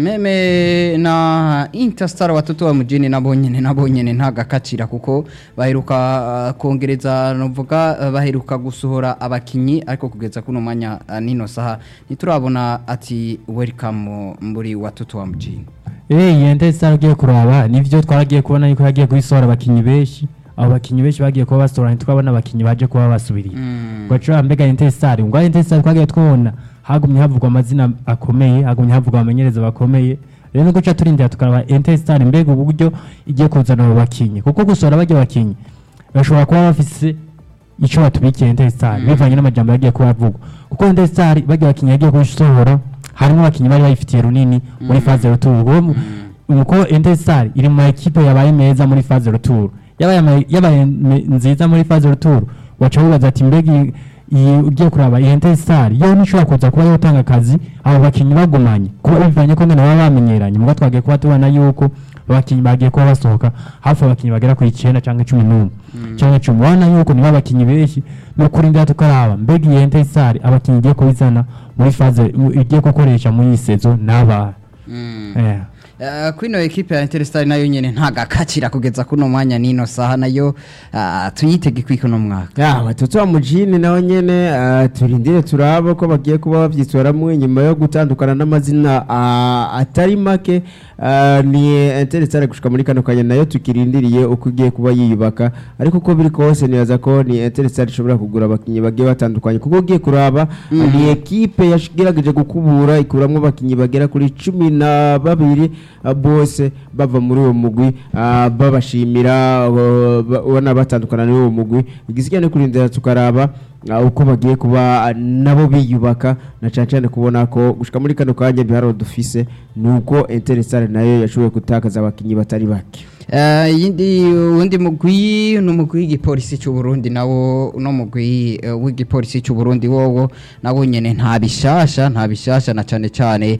meme na Interstar watoto wa mjini nabo nyene nabo nyene ntagakacira kuko baheruka uh, kongereza novuga uh, baheruka gusohora abakinyi ariko kugeza kuno mwanya uh, nino saha ntiturabona ati welcome muri watoto wa mjini Eh yende saragiye kuraba nivyo twaragiye kubona yuko yagiye kubisohora abakinyi benshi abo bakinyi benshi bagiye kuba basohora ntitwabona abakinyi baje kuba basubiriye Mm. gwacu mbega Interstar ngo Interstar twagiye twabona hagumye havugwa amazina akomeye hagumye havugwa abamenyereza bakomeye rero nuko ca turindira tukaraba Interstar mbega uburyo igiye kuzana abo bakinyi kuko gusohora bajya bakinyi bashobora kuba bafise ico batubikiye Interstar bivanye n'amajambo yagiye kuba avugwa kuko Interstar bajya bakinyi yagiye kubisohora harimo abakinyi bari bayifitiye runini muri phase retour Uwo mu- nuko Interstar iri mu equipe yabaye meza muri phase retour yabaye ama- yabaye me- nziza muri phase retour wacha wibaza ati mbega iyi- iyi ugiye kuraba iyi Interstar yo nishobora kuza kuba yotanga akazi abo bakinyi bagumanye kuba bivanye ko ngene baba bamenyeranye muga twagiye kuba tubona yuko abakinyi bagiye kuba basohoka hafi abakinyi bagera ku icenda canke cumi n'umwe canke cumi urabona yuko nibo abakinyi benshi ni ukurindira tukaraba mbega iyi Interstar abakinyi igiye kubizana muri phase mu- igiye gukoresha muri iyi sezo n'abahe Mm. Eh. Uh, kwino ekipe ya Interstar nayo nyene ntagakacira kugeza kuno mwanya nino saha nayo uh, tuyitege kwiko no mwaka ya watoto wa mujini naho nyene ah, turindire turaba ko bagiye kuba bavyitwaramwo inyuma yo gutandukana n'amazina ah, atari make ah, ni Interstar gushika muri kano kanya nayo tukirindiriye uko igiye kuba yiyubaka ariko uko biri kose nibaza ko ni Interstar ishobora kugura abakinyi bagiye batandukanye kuko ugiye kuraba ni ekipe yagerageje gukubura ikuramwo abakinyi bagera kuri cumi na babiri ah, bose bava muri uwo mugwi ah, babashimira uh, ba- ubona batandukana n'uwo mugwi igisigane kurindira tukaraba ah, uko bagiye kuba ah, nabo biyubaka na cyane cyane kubona ko gushika muri kano kanya biharo dufise nuko Interstar nayo yashoboye gutakaza abakinyi batari bake Uh, yindi undi mugwi no mugwi w'igipolisi cy'u Burundi nawo no mugwi uh, w'igipolisi cy'u Burundi wowo nawo nyene nta bishasha nta bishasha na cane cane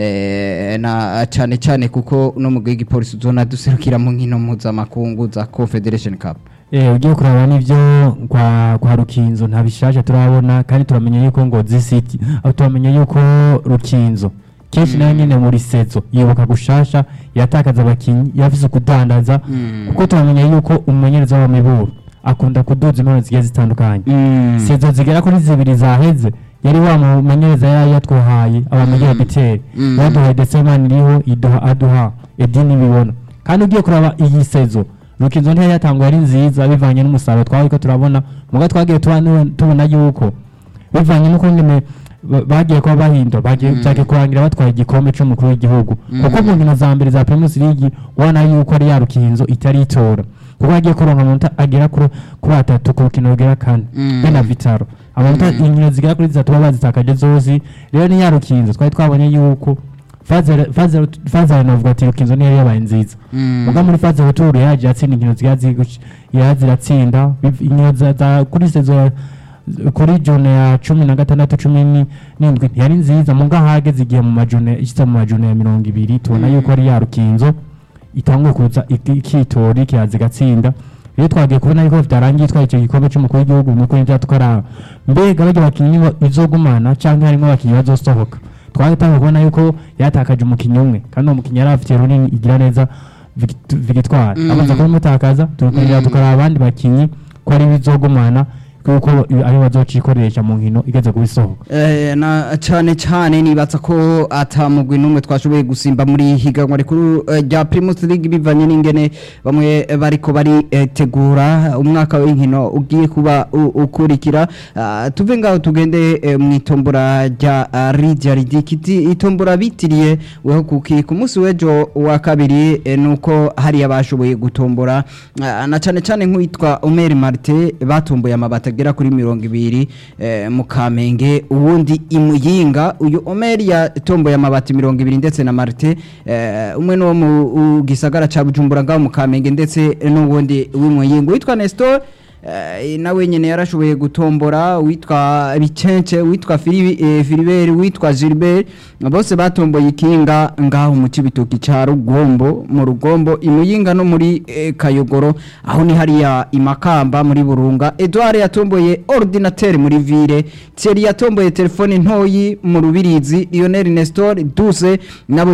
eh, na cane cane kuko no mugwi w'igipolisi uzona duserukira mu nkino mpuzamakungu za Confederation Cup Eh ugiye kuraba nivyo kwa kwa Rukinzo nta bishasha turabona kandi turamenya yuko ngo City aho turamenya yuko Rukinzo kenshi nayo nyene muri sezo yibuka gushasha yatakaza abakinyi yafise kudandaza Mm. kuko turamenya yuko umumenyereza wa Miburu akunda kuduza impano zigiye zitandukanye sezo zigera kuri zibiri zaheze yari wa mumenyereza yari yatwahaye abamenyera biteri Mm. yaduhaye Desemani iriho iduha aduha edini bibona kandi ugiye kuraba iyi sezo Rukinzo ntiyari yatanguye ari nziza bivanye n'umusaruro twari turabona muga twagiye tuba- tubona yuko bivanye n'uko nyine ba- bagiye kuba bahindura bagiye byagiye kurangira batwaye igikombe cy'umukuru w'igihugu kuko mu nkino za mbere za Primus League ubona yuko ari ya Rukinzo itari itora kuko yagiye kuronka amanota agera kuri kuri atatu ku rukino rugera kane Mm. be na Vitaro amanota inkino zigera kuri zitatu baba bazitakaje zose rero ni ya Rukinzo twari twabonye yuko Fazere Fazere Fazere navuga ati Rukinzo niyo yabaye nziza Mm. muga muri faze retour yaje atsinda inkino zigira ziguci yaje iratsinda biv- inkino za- za kuri sezo ya- kuri jone ya cumi na gatandatu cumi ni- n'indwi ntiyari nziza muga hageze igihe mu majone ishyize mu majone ya mirongo ibiri tubona yuko ari ya rukinzo itanguye kuza iki- ikitora ikihaza igatsinda rero twagiye kubona yuko byarangiye itwaye icyo gikombe cy'umukuru w'igihugu nuko nibyo tukaraba mbega bajya bakinnyi bo- izogumana cyangwa harimo abakinnyi bazosohoka twatangiye kubona yuko yatakaje umukinnyi umwe kandi uwo mukinnyi yari afite runini igira neza Vict- Victoire Mm. amaze kumutakaza tukurira Mm. tukaraba abandi bakinnyi ko ari bizogumana kuko ari bazocikoresha mu nkino igeze kubisohoka Eh, na cyane cyane nibatsa ko atamugwi n'umwe twashoboye gusimba muri higanwa rikuru eh, rya Primus League bivanye n'ingene bamwe eh, bariko baritegura umwaka w'inkino ugiye kuba u- ukurikira Ah, tuve ngaho tugende eh, mu itombora rya ah, Lydia Ridikiti itombora bitiriye weho kuki ku munsi w'ejo wa kabiri eh, nuko hari abashoboye gutombora ah, na cyane cyane nk'uwitwa Omer Martin batomboye amabati agera kuri mirongo ibiri eh, mu Kamenge uwundi imuyinga uyu Omer yatomboye amabati mirongo ibiri ndetse na Martin eh, umwe no mu u- gisagara ca Bujumbura ngaho mu Kamenge ndetse n'uwundi w'imuyinga witwa Nestor Eh, nawe nyene yarashoboye gutombora witwa Bicence witwa Fili- eh, Filibert witwa Gilbert bose batomboye ikinga ngaho mu kibitoki ca Rugombo mu Rugombo imuyinga no muri eh, Kayogoro aho ni hariya imakamba muri Burunga Edouard yatomboye ordinateur muri Ville Thierry yatomboye telefone ntoyi mu Rubirizi Lionel Nestor Duse nabo